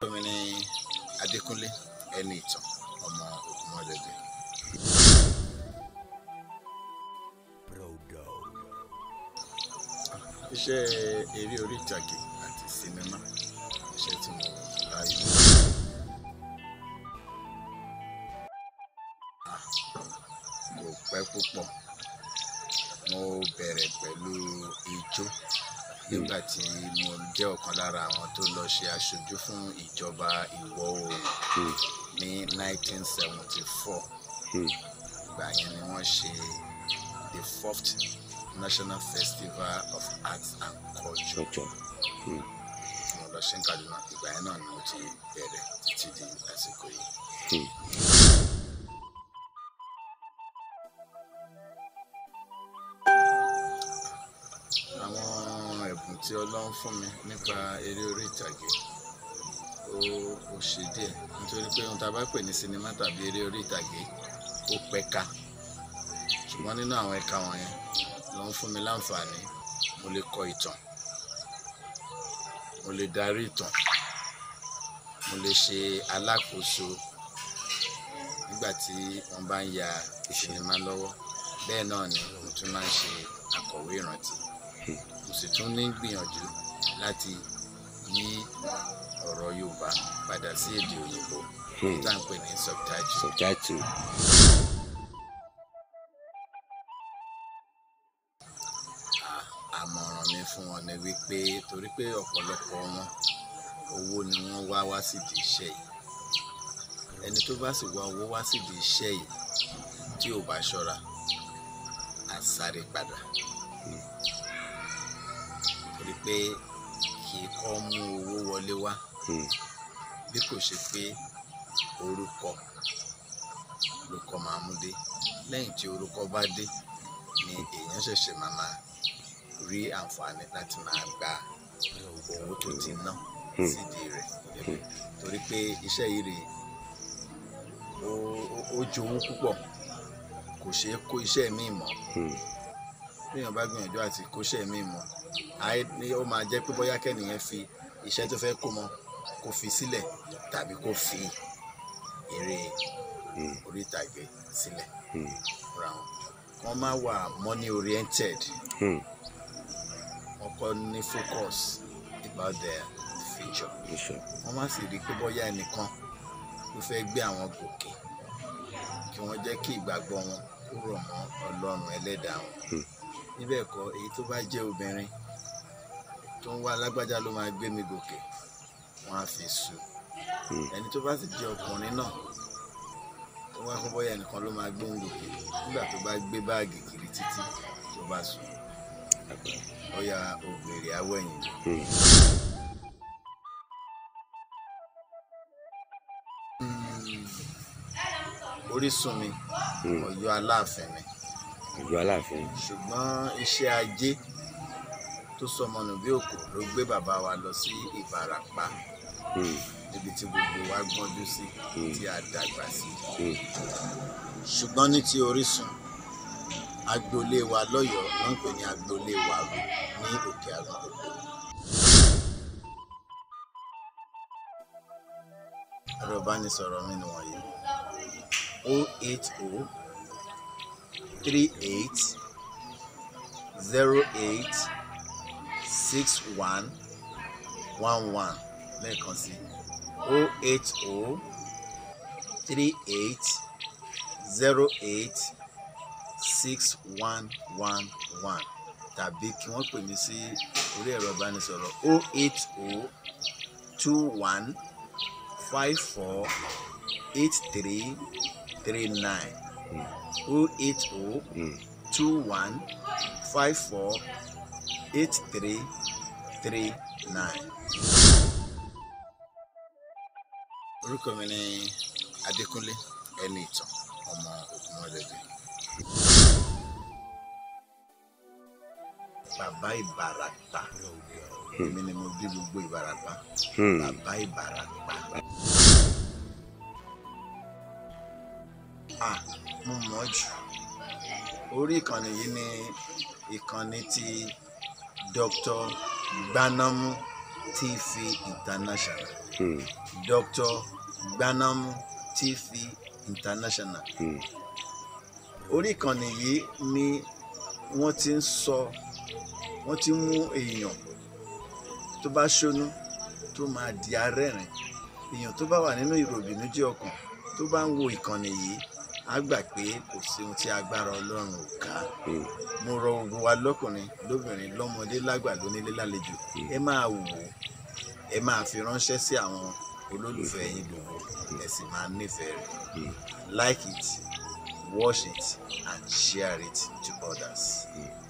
mi ní Adékúnlé ẹni ìtàn ọmọ Ògúnmọ́dẹ̀dẹ̀. iṣẹ́ eré orí ìtàgé àti sinimá iṣẹ́ tí mo láàyò. Ah, kò pẹ́ púpọ̀ mo bẹ̀rẹ̀ pẹ̀lú ijó nígbà tí mo jẹ́ ọ̀kan lára àwọn tó lọ ṣe aṣojú fún ìjọba ìwọ̀ oòrùn ní 1974 ìgbà yẹn ni wọ́n ṣe the fourth national festival of arts and culture Ọjọ́. mo lọ ṣe ń Kaduna ìgbà yẹn náà ni mo ti bẹ̀rẹ̀ títí di àsìkò yìí. àwọn ẹ̀bùn tí Ọlọ́run fún mi nípa eré orí ìtàgé ó ó ṣe díẹ̀ nítorí pé ohun tá a bá pè ní sinimá tàbí eré orí ìtàgé ó pẹ̀ka ṣùgbọ́n nínú àwọn ẹ̀ka wọ̀nyẹn ló ń fún mi láǹfààní mo lè kọ ìtàn mo lè darí ìtàn mo lè ṣe alákòóso nígbà tí wọ́n bá ń ya sinimá lọ́wọ́ bẹ́ẹ̀ náà ni mo tún máa ń ṣe akọ̀wé ìrántí mo sì tún ní gbìyànjú láti yí ọ̀rọ̀ Yorùbá padà sí èdè òyìnbó Hmm. tá à ń pè ní subtitle. Subtitle. À- àmọ̀ràn mi fún wọn ni wípé torí pé ọ̀pọ̀lọpọ̀ wọn owó ni wọ́n wá wá sídìí iṣẹ́ yìí ẹni tó bá sì wá owó wá sídìí iṣẹ́ yìí tí ò bá ṣọ́ra á sáré padà torí pé kì í kọ́ mú owó wọlé wá Hmm. bí kò ṣe pé orúkọ ló kọ́ máa mú dé lẹ́yìn tí orúkọ bá dé ni èèyàn ṣẹ̀ṣẹ̀ máa máa rí àǹfààní láti máa gba owó tó ti ná Hmm. sídìí rẹ̀ torí pé iṣẹ́ yìí rèé ó ó- ó jowú púpọ̀ kò ṣeé kó iṣẹ́ míì mọ́ Hmm. téèyàn bá gbìyànjú àti kóṣẹ́ míì mọ́ àì ní ó máa jẹ́ pé bóyá kẹ́nìyẹn fi iṣẹ́ tó fẹ́ kó mọ́ kó fi sílẹ̀ tàbí kó fi eré Hmm. orí ìtàgé sílẹ̀ Hmm. fúnra wọn wọ́n máa wà money oriented Hmm. wọ́n kọ́ ní focus about their future Bishop. wọ́n má sì rí i pé bóyá ẹnìkan ló fẹ́ gbé àwọn gòkè kí wọ́n jẹ́ kí ìgbàgbọ́ wọn kó rọ̀ mọ́ ọlọ́run ẹlẹ́dàá wọn Hmm. níbẹ̀ kọ́ èyí tó bá jẹ́ obìnrin tó ń wá alágbájá ló máa gbé mi gòkè wọ́n á fi sùn Hmm. ẹni tó bá sì jẹ́ ọkùnrin náà tó wá fún bóyá ẹnìkan ló máa gbé òun gòkè nígbà tó bá gbé báàgì kiri títí tó bá sùn bóyá ògbèrè awẹ́yìn Hmm. orísun mi Hmm. Ọ̀yọ́ aláàfin mi Ọjọ́ Aláàfin. ṣùgbọ́n iṣẹ́ ajé tó sọmọnù bí òkú ló gbé bàbá wa lọ sí Ìbàràpá Hmm. níbi tí gbogbo wa gbọ́njú sí Hmm. tí a dàgbà sí Hmm. ṣùgbọ́n ní ti orísun agboolé wa lọ́yọ̀ọ́ ló ń pè ní agboolé wa ní òkè àgbọn òkú. ẹ̀rọ ìbánisọ̀rọ̀ mi ni wọ̀nyí o eight o three eight zero eight six one one one lẹ́ẹ̀kan sí o eight o three eight zero eight six one one one tàbí kí wọ́n pè mí sí orí ẹ̀rọ ìbánisọ̀rọ̀ o eight o two one five four eight three three nine o eight o Hmm. two one five four eight three three nine. orúkọ mi ni Adékúnlé ẹni ìtàn ọmọ Ògúnmọ́dẹ̀dẹ̀. bàbá Ìbàràpá èmi ni mo bí gbogbo Ìbàràpá Hmm. bàbá Ìbàràpá. ah mo mọ̀ ọ́ jù orí ìkànnì yìí ni ìkànnì ti Dr. Gbanamu TV International Hmm. Dr. Gbanamu TV International Hmm. orí ìkànnì yìí ni wọ́n ti ń sọ wọ́n ti ń mú èèyàn tó bá ṣónú tó máa di arẹ́rìn èèyàn tó bá wà nínú ìròbìnújẹ́ ọkàn tó bá ń wo ìkànnì yìí á gbà pé kò sí ohun tí agbára ọlọ́run ò ká Hmm. mo rọ gbogbo wa lọ́kùnrin lóbìnrin lọ́mọdé lágbà lónílé lálejò ẹ máa wò ó ẹ máa fi ránṣẹ́ sí àwọn olólùfẹ́ yín gbogbo ẹ sì máa nífẹ̀ẹ́ rẹ̀ Hmm. like it watch it and share it to others. Hmm.